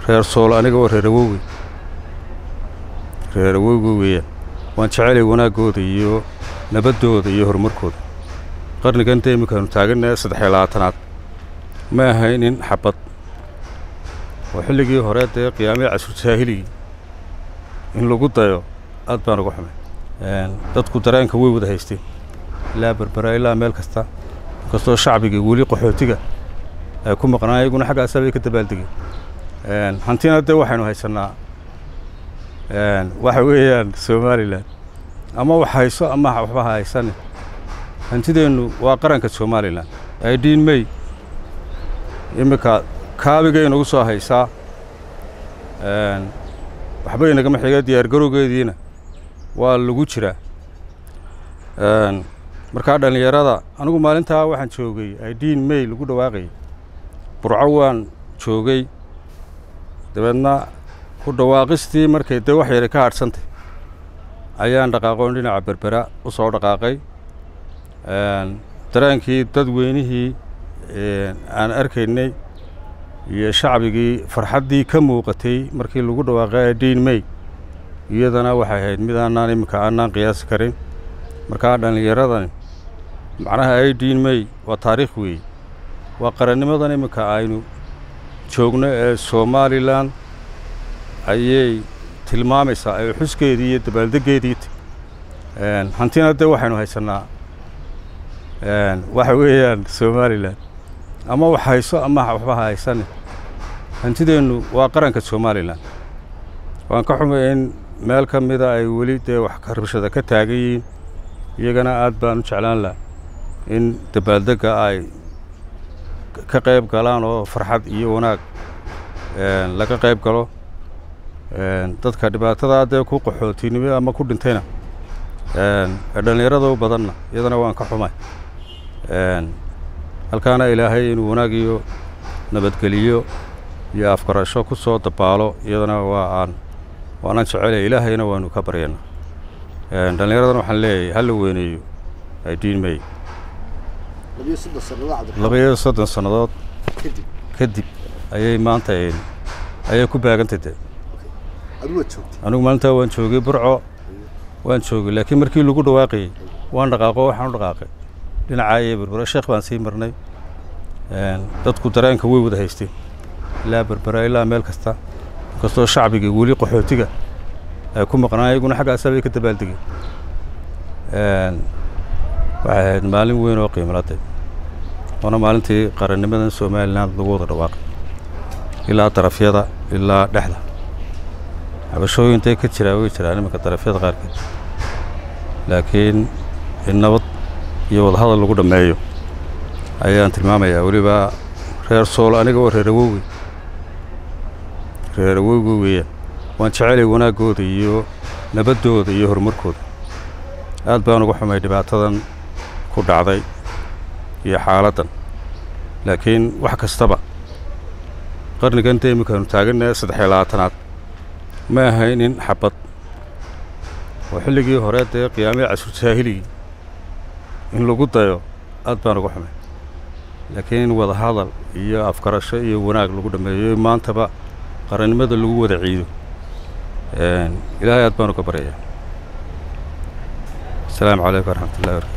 reer sool aniga oo reer awowgey reer awowgey weeyaan waan jecelay wanaaggooda iyo nabaddooda iyo horumarkooda qarnigan dee iminkaanu taagannahay saddex iyo labaatanaad ma ahaynin xabad oo xilligii hore dee qiyaamihii casur jaahiligii in lagu dayo aad baan uga xumay dadku dareenka way wada haysteen ilaa berbera ilaa meel kasta inkastoo shacbigii weli qaxootiga ay ku maqnaan iyaguna xaggaasa bay ka dabaaldegeen hantina dee waxaynu haysannaa waxa weeyaan somalilan ama wax hayso ama waxba ha haysane hantideennu waa qaranka somalilan aidiin may iminka kaabigay nagu soo haysaa waxba inagama xiga diyaargarowgeediina waa lagu jiraa markaa dhallinyarada anigu maalintaa waxaan joogay aidiin may lagu dhawaaqayay burco waan joogay dabeedna ku dhawaaqistii markay dee wax yara ka hadhsantay ayaan dhaqaaqoon dhinaca berbera u soo dhaqaaqay dareenkii dadweynihii aan arkaynay iyo shacbigii farxaddii ka muuqatay markii lagu dhawaaqay aidiin may iyadana waxay ahayd mid aanaan iminka aanaan qiyaasi karin markaa dhallinyaradani macnaha aidiin may waa taariikh weeye waa qarannimadan iminka aynu joogno ee somalilan ayay tilmaamaysaa ee xuskeedii iyo dabaaldeggeedii hantina dee waxaynu haysannaa waxa weeyaan somalilan ama wax hayso ama waxba ha haysane hantideennu waa qaranka somalilan waan ka xumay in meel ka mida ay weli dee wax rabshada ka taagan yihiin iyagana aad baan u jeclaan laha in dabaaldegga ay ka qayb galaan oo farxad iyo wanaag laga qayb galo dadka dhibaatadaa dee ku qaxootinimo ama ku dhintayna ee dhallinyarada u badanna iyadana waan ka xumay halkaana ilaahay inuu wanaag iyo nabadgeliyo iyo afgarasho ku soo dabaalo iyadana waa aan waanaan jecelay ilaahayna waanu ka baryana dhallinyaradana waxaan leeyahay ha la weyneeyo aidiin may labaiyo soddon sannadood kadib ayay maanta ayay ku baagantay de anigu maalintaa waan joogay burco waan joogay laakiin markii lagu dhawaaqayey waan dhaqaaqo waxaan u dhaqaaqay dhinacaa iyo berbera sheekh baan sii marnay dadku dareenka way wada haysteen ilaa berbera ilaa meel kasta inkastoo shacbigii weli qaxootiga ay ku maqnaan iyaguna xaggaasa bay ka dabaaldegeen waxay ahayd maalin weyn oo qiimaladay waana maalintii qarannimadan somalilan lagu wada dhawaaqay ilaa darafyada ilaa dhexda cabashooyintay ka jiraa way jiraan iminka darafyada qaarkeed laakiin in nabad iyo wadahadal lagu dhammeeyo ayaan tilmaamayaa weliba reer sool aniga oo reer awowgey reer awowgey weeyaan waan jecelay wanaaggooda iyo nabaddooda iyo horumarkooda aad baan uga xumay dhibaatadan ku dhacday iyo xaaladdan laakiin wax kastaba qarnigan dee iminkaanu taagannahay saddex iyo labaatanaad ma ahaynin xabad oo xilligii hore dee qiyaamihii casur jaahiligii in lagu dayo aad baan uga xumay laakiin in wada hadal iyo afgarasho iyo wanaag lagu dhammeeyo maantaba qarannimada lagu wada ciido ilaahay aad baan uga baryayaa asalaamu calaykum waraxmat ullahi barkatu